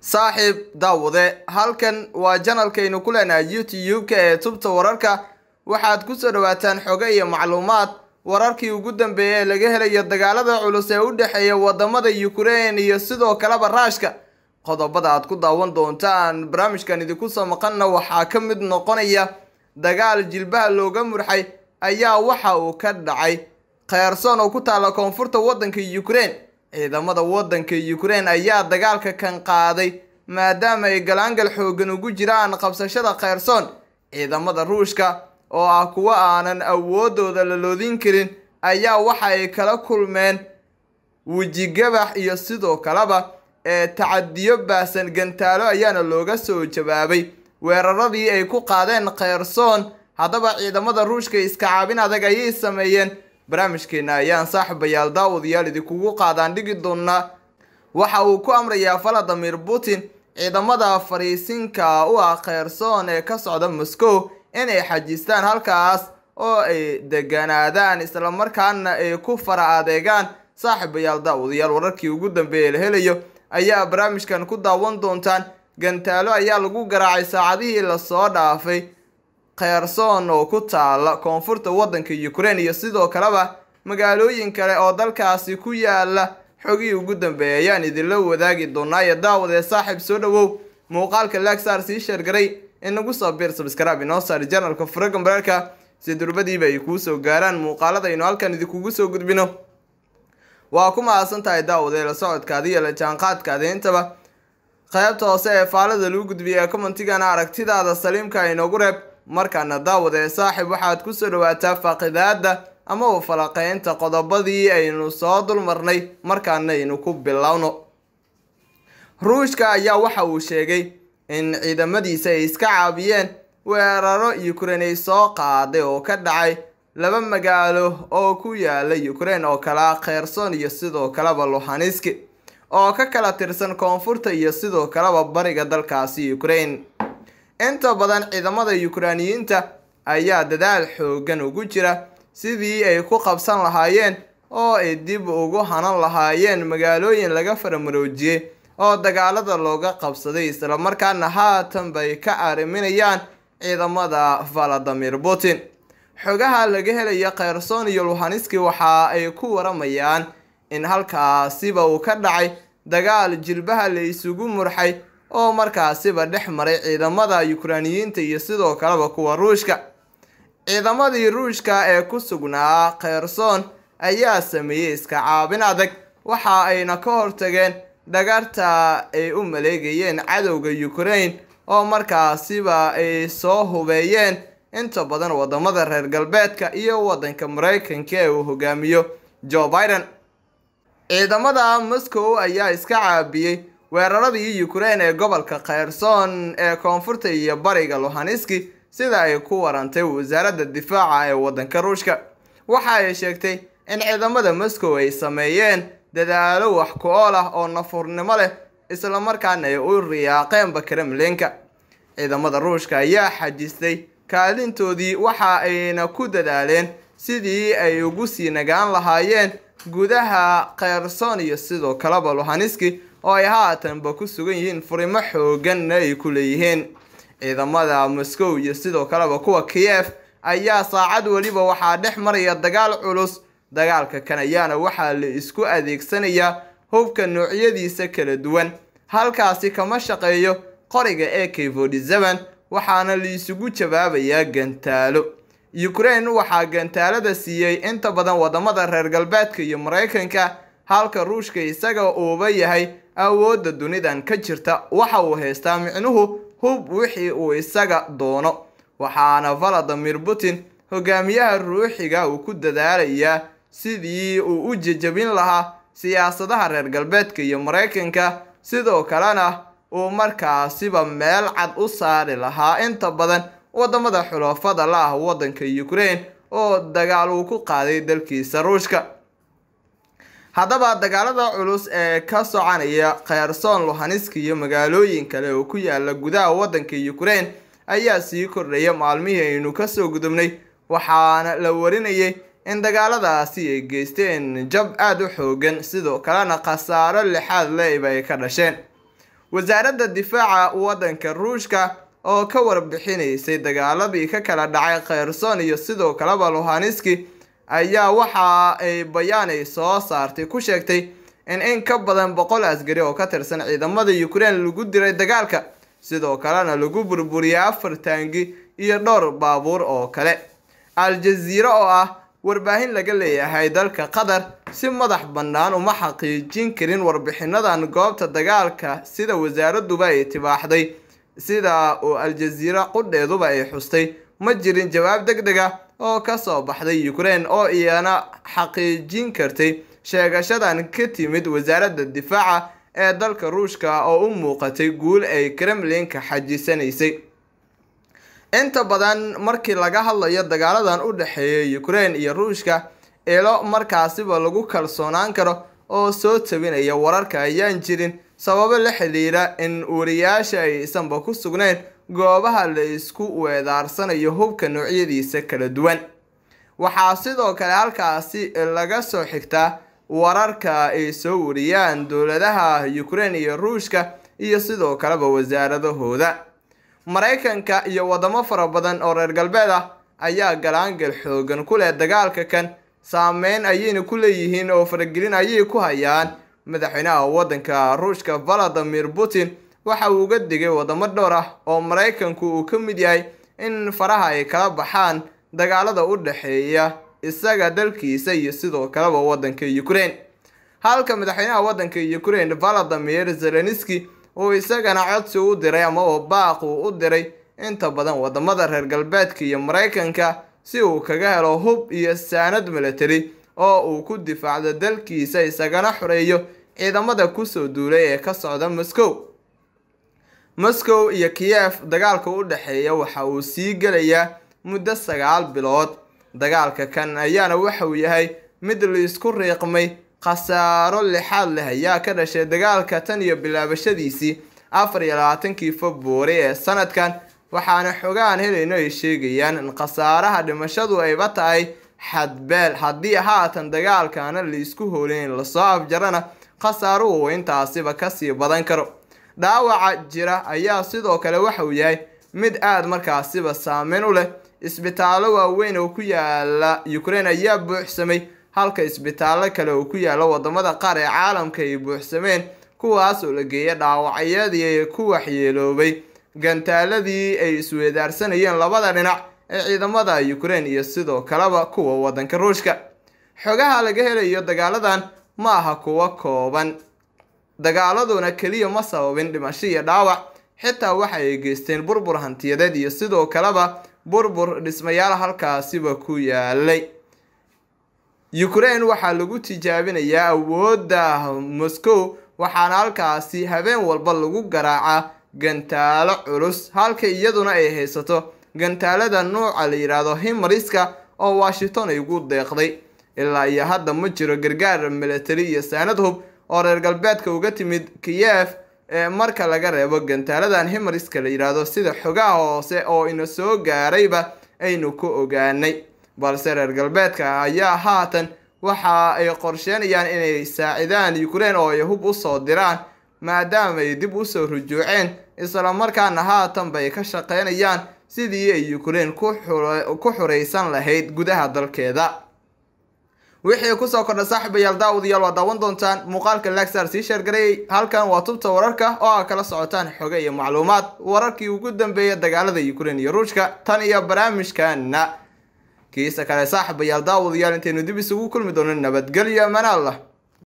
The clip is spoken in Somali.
saaxiib daawade halkan waa janalkaynu ku leenahay youtube-ka ee tubta wararka waxaad ku soo dhawaataan xogo iyo macluumaad wararkii ugu dambeeyay ee laga helayo dagaalada culus ee u dhexeeya wadamada ukrain iyo sidoo kaleba raashka qodobada aad ku daawan doontaan barnaamijkan idinku soo maqanna waxaa ka mid noqonaya dagaal jilbaha looga murxay ayaa waxa uu ka dhacay kheyrson oo ku taalla koonfurta waddanka ukrain ciidamada waddanka ukrain ayaa dagaalka kan qaaday maadaama ay galaangal xoogan ugu jiraan qabsashada kheyrson ciidamada ruushka oo ah kuwo aanan awoodooda la loodin karin ayaa waxa ay kala kulmeen wejigabax iyo sidoo kaleba ee tacadiyo baahsan gantaalo ayaana looga soo jawaabay weeraradii ay ku qaadeen kheyrson haddaba ciidamada ruushka iska caabin adag ayay sameeyeen barnaamijkeena ayaan saaxiibayaal daawadayaal idinkugu qaadaan dhigi doonaa waxa uu ku amrayaa valadimir putin ciidamada fariisinka u ah kheyrson ee ka socda moscow inay xajistaan halkaas oo ay deganaadaan islamarkaana ay ku fara adeegaan saaxiibayaal daawadayaal wararkii ugu dambeeya la helayo ayaa barnaamijkan ku daawan doontaan gantaalo ayaa lagu garaacay saacadihii lasoo dhaafay kheyrson oo ku taala koonfurta waddanka ukrain iyo sidoo kaleba magaalooyin kale oo dalkaasi ku yaala xogii ugu dambeeyay ayaan idinla wadaagi doonaa iyo daawadee saaxiib soo dhawow muuqaalka laagsaar sii sheergaray inagu soo biir sabskrab inoo saari janalka furagan bararka si durbadiiba ay kuu soo gaaraan muuqaalada aynu halkan idinkugu soo gudbino waa ku mahadsan tahay daawadee la socodkaada iyo la jaanqaadkaada intaba qaybta hoose ee faalada lagu gudbiyay ee commentigana aragtidaada saliimka inoogu reeb markaana daawade saaxiib waxaad kusoo dhawaataa faaqidaada ama falaqeynta qodobadii aynu soo dulmarnay markaana aynu ku bilowno ruushka ayaa waxa uu sheegay in ciidamadiisa ay iska caabiyeen weeraro ukrain ay soo qaaday oo ka dhacay laba magaalo oo ku yaala ukrain oo kala kheyrson iyo sidoo kaleba luhaniski oo ka kala tirsan koonfurta iyo sidoo kaleba bariga dalkaasi ukrain inta badan ciidamada yukraaniyiinta ayaa dadaal xoogan ugu jira sidii ay ku qabsan lahaayeen oo ay dib ugu hanan lahaayeen magaalooyin laga faramaroojiyey oo dagaalada looga qabsaday islamarkaana haatan bay ka arriminayaan ciidamada valadimir putin xogaha laga helaya kheyrson iyo luhaniski waxa ay ku waramayaan in halkaasiba uu ka dhacay dagaal jilbaha la isugu murxay oo markaasiba dhex maray ciidamada yukraaniyiinta iyo sidoo kaleba kuwa ruushka ciidamadii ruushka ee ku sugnaa kheyrson ayaa sameeyey iska caabin adag waxa ayna ka hortageen dhagarta ay u maleegayeen cadowga ukrain oo markaasiba ay soo hubeeyeen inta badan wadamada reer galbeedka iyo wadanka mareykanka ee uu hogaamiyo joe biden ciidamada moscow ayaa iska caabiyey weeraradii ukrain ee gobolka kheyrson ee koonfurta iyo bariga luhaniski sida ay ku warantay wasaaradda difaaca ee waddanka ruushka waxa ay sheegtay in ciidamada moscow ay sameeyeen dadaalo wax ku-ool ah oo nafurnimo leh islamarkaana ay u riyaaqeenba kremlinka ciidamada ruushka ayaa xajistay kaalintoodii waxa ayna ku dadaaleen sidii ay ugu sii nagaan lahaayeen gudaha kheyrson iyo sidoo kaleba luhaniski oo ay haatanba ku sugan yihiin furimo xooganna ay ku leeyihiin ciidamada moscow iyo sidoo kaleba kuwa kiyef ayaa saacad weliba waxaa dhex maraya dagaal culus dagaalka kan ayaana waxaa la isku adeegsanayaa hubka noocyadiisa kala duwan halkaasi kama shaqeeyo qoriga ee keyfordiseven waxaana la isugu jawaabayaa gantaalo ukrain waxaa gantaalada siiyey inta badan wadamada reer galbeedka iyo mareykanka halka ruushka isaga uuba yahay awoodda dunidan ka jirta waxa uu haystaa micnuhu hub wixii uu isaga doono waxaana valadimir putin hogaamiyaha ruuxiga uu ku dadaalayaa sidii uu u jejabin lahaa siyaasadaha reer galbeedka iyo mareykanka sidoo kalena uu markaasiba meel cad u saari lahaa inta badan wadamada xulafada la ah waddanka ukrain oo dagaal uu ku qaaday dalkiisa ruushka haddaba dagaalada culus ee ka soconaya kheyrson luhaniski iyo magaalooyin kale oo ku yaala gudaha waddanka ukrain ayaa sii kordhaya maalmihii aynu kasoo gudubnay waxaana la warinayay in dagaaladaasi ay geysteen jab aada u xoogan sidoo kalena khasaaro lixaad le-ba ay ka dhasheen wasaaradda difaaca waddanka ruushka oo ka warbixinaysay dagaaladii ka kala dhacay kherson iyo sidoo kaleba luhaniski ayaa waxa ay bayaan ay soo saartay ku sheegtay in in ka badan boqol askari oo ka tirsan ciidamada ukraine lagu diray dagaalka sidoo kalena lagu burburiyay afar taangi iyo dhowr baabuur oo kale al-jaziira oo ah warbaahin laga leeyahay dalka qatar si madax bannaan uma xaqiijin karin warbixinadan goobta dagaalka sida wasaaraduba ay tibaaxday sida uu al-jaziira qudheeduba ay xustay ma jirin jawaab deg deg ah oo kasoo baxday ukraine oo iyana xaqiijin kartay sheegashadan ka timid wasaaradda difaaca ee dalka ruushka oo u muuqatay guul ay kremlinka xajisanaysay inta badan markii laga hadlayo dagaaladan u dhexeeya ukraine iyo ruushka ilo markaasiba lagu kalsoonaan karo oo soo tabinaya wararka ayaan jirin sababo la xidhiidha in wariyaasha aysanba ku sugnayn goobaha la isku weedaarsanayo hubka noocyadiisa kala duwan waxaa sidoo kale halkaasi laga soo xigtaa wararka ay soo wariyaan dowladaha ukraine iyo ruushka iyo sidoo kaleba wasaaradahooda maraykanka iyo wadamo fara badan oo reer galbeed ah ayaa galaangal xoogan ku leh dagaalka kan saameyn ayayna ku leeyihiin oo faragelin ayay ku hayaan madaxweynaha waddanka ruushka valadimir putin waxa uu uga digay wadamo dhowr ah oo maraykanku uu ka mid yahay in faraha ay kala baxaan dagaalada u dhexeeya isaga dalkiisa iyo sidoo kaleba waddanka ukraine halka madaxweynaha waddanka ukraine valadimir zelenski uu isagana codsi u diray amaba baaq uu u diray inta badan wadamada reer galbeedka iyo maraykanka si uu kaga helo hub iyo saanad military oo uu ku difaacdo dalkiisa isagana xoreeyo ciidamada kusoo duulay ee ka socda moscow moscow iyo kiyef dagaalka u dhexeeya waxa uu sii gelayaa muddo sagaal bilood dagaalka kan ayaana waxauu yahay mid laisku riiqmay khasaaro lixaad leh ayaa ka dhashay dagaalka tan iyo bilaabashadiisii afar iyo labaatankii februari ee sanadkan waxaana xogaan helayno ay sheegayaan in khasaaraha dhimashadu ayba tahay xadbeel haddii haatan dagaalkaana laisku hoolin in lasoo afjarana khasaaruhu intaasiba kasii badan karo dhaawaca jira ayaa sidoo kale waxauu yahay mid aada markaasiba saameyn u leh isbitaallo waaweyn oo ku yaala ukraine ayaa buuxsamay halka isbitaallo kale oo ku yaala wadamada qaar ee caalamka ay buuxsameen kuwaas oo la geeya dhaawacyadii ku waxyeeloobay gantaaladii ay isweedaarsanayeen labada dhinac ee ciidamada ukraine iyo sidoo kaleba kuwa waddanka ruushka xogaha laga helayo dagaaladan ma aha kuwo kooban dagaaladuna keliya ma sababin dhimasho iyo dhaawac xitaa waxa ay geysteen burbur hantiyadeed iyo sidoo kaleba burbur dhismayaal halkaasiba ku yaalay ukraine waxaa lagu tijaabinayaa awoodda moscow waxaana halkaasi habeen walba lagu garaacaa gantaalo culus halka iyaduna ay haysato gantaalada nuuca la yidhaahdo himariska oo washington ay ugu deeqday ilaa iyo hadda ma jiro gargaar military iyo saanad hub oo reer galbeedka uga timid kiyef ee marka laga reebo gantaaladan himariska la yidhaahdo sida xogaha hoose oo ina soo gaarayba aynu ku ogaanay balse reer galbeedka ayaa haatan waxa ay qorsheenayaan inay saacidaan ukraine oo ay hub usoo diraan maadaama ay dib usoo rujuuceen islamarkaana haatanba ay ka shaqeynayaan sidii ay ukraine ku xuraysan lahayd gudaha dalkeeda wixii kusoo kordha saaxiibayaal daawadayaal waa daawan doontaan muuqaalka lagsar sii sheergareeyay halkan waa tubta wararka oo aa kala socotaan xoge iyo macluumaad wararkii ugu dambeeya dagaalada ukraine iyo ruushka tan iyo barnaamijkana kiisa kale saaxiibayaal daawadayaal intaynu dib isugu kulmi doono nabadgelyo amaan allah